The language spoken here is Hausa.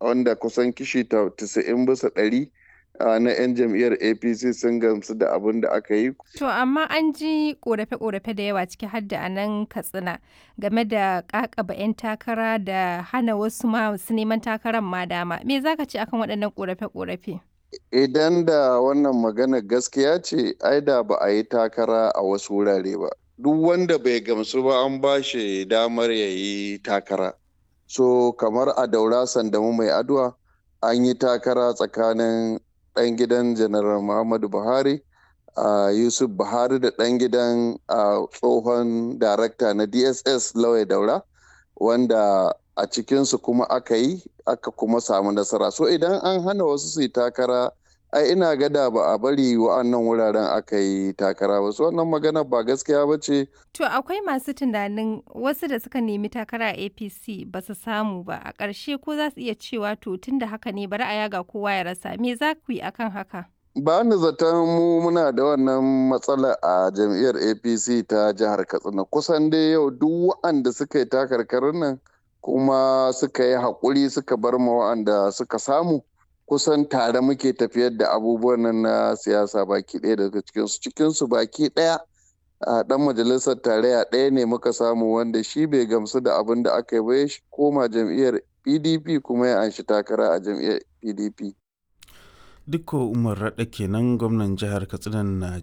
wanda kusan kishi 90 bisa ɗari na 'yan jam'iyyar apc sun gamsu da abin da aka yi To amma an ji korafe-korafe da yawa ciki har da a nan Katsina game da kakaba 'yan takara da hana wasu masu neman takarar ma dama. Me za ka ce akan waɗannan korafe-korafe? idan da wannan magana gaskiya ce ai da ba a yi takara a wasu wurare ba duk wanda bai gamsu ba an ba shi damar ya yi takara so kamar a daura sandamu mai adwa an yi takara tsakanin ɗan gidan janaral muhammadu buhari a yusuf buhari da ɗan gidan tsohon darakta na dss lawai daura wanda a cikinsu kuma aka yi aka kuma samu nasara so idan an hana wasu su yi takara ai ina gada ba a bari wa'annan wuraren aka yi takara ba wannan magana ba gaskiya ba ce To akwai masu tunanin wasu da suka nemi takara a APC ba su samu ba a ƙarshe ko za su iya cewa to tun da haka ne bari a yaga kowa ya rasa me za ku yi akan haka? ba ni zaton mu muna da wannan matsala a jam'iyyar apc ta jihar katsina kusan dai yau duk wa'anda suka yi takarkarin nan kuma suka yi haƙuri suka bar ma wa'anda suka samu kusan tare muke tafiyar da abubuwan nan na siyasa baki ɗaya daga cikinsu cikinsu baki ɗaya a ɗan majalisar tarayya ɗaya ne muka samu wanda shi bai gamsu da abin da aka yi ba ya koma jam'iyyar pdp kuma ya anshi takara a jam'iyyar pdp Dukko Umar Raɗa kenan gwamnan jihar Katsina